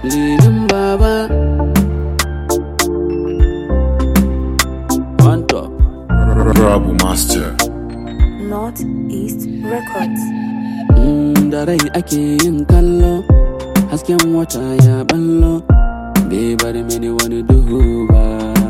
lilin baba on top Rabu Master. Northeast Records. Mm, da rai ake yin kallo hasken wata ya ballo bai bar mini wani duhu ba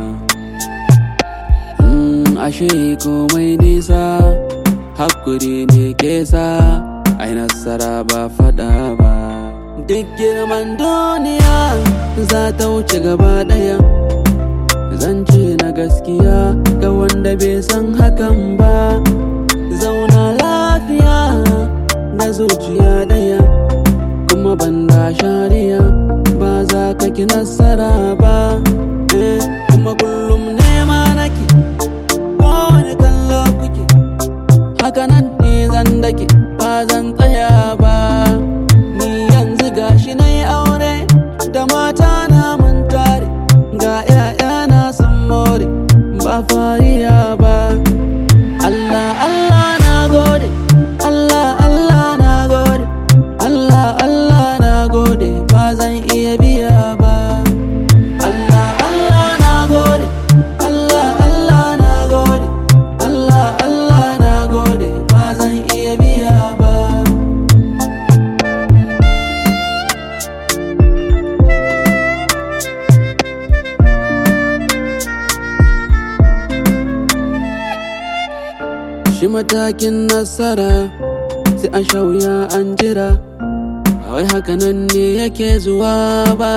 Mm, ashe komai nisa hakuri ne ke sa ai nasara ba fada ba duk girman duniya za ta wuce gaba daya zance na gaskiya ga wanda bai san hakan ba zauna lafiya na zuciya daya kuma banda shariya ba za ka ki nasara ba eh, kuma kullum nema nake kowane kallo kuke haka nan ne zan dake ba zan tsaya ba ni yanzu gashi na yi aure da mata na mun tare ga 'ya'yana sun more ba fariya ba Allah Allah na gode Allah Allah na gode Allah Allah na gode ba zan iya biya ba Allah Allah na gode Allah Allah na gode Allah Allah na gode ba zan iya biya ba shi matakin nasara sai an sha wuya an jira ba wai hakanan ne yake zuwa ba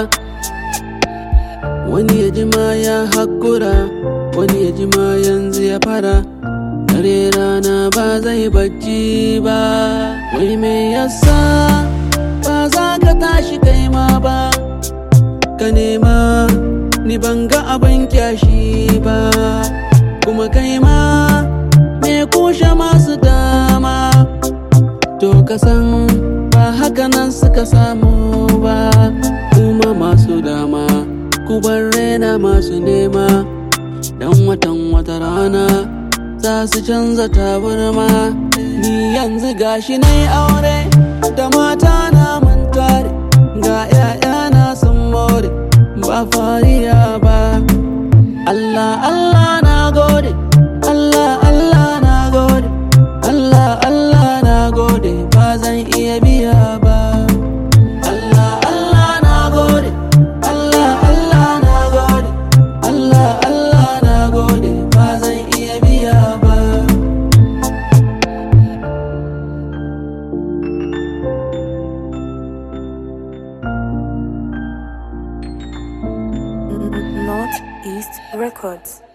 wani ya jima ya hakura wani ya jima yanzu ya fara dare rana ba zai bacci ba wai me yasa ba za ka tashi kai ma ba ka nema ni ban ga abin kyashi ba kuma kai ma me kushe masu dama to ka san ba haka nan suka samu ba kuma masu dama ku bar rena masu nema dan watan wata rana za su canza tabarma ni yanzu gashi na yi aure da mata na mun tare ga 'ya'yana sun more ba fariya ba Allah Allah na gode Allah Allah na gode Allah Allah na gode ba zan iya biya ba Allah Allah na gode Allah Allah na gode Allah Allah na gode ba zan iya biya ba Northeast Records.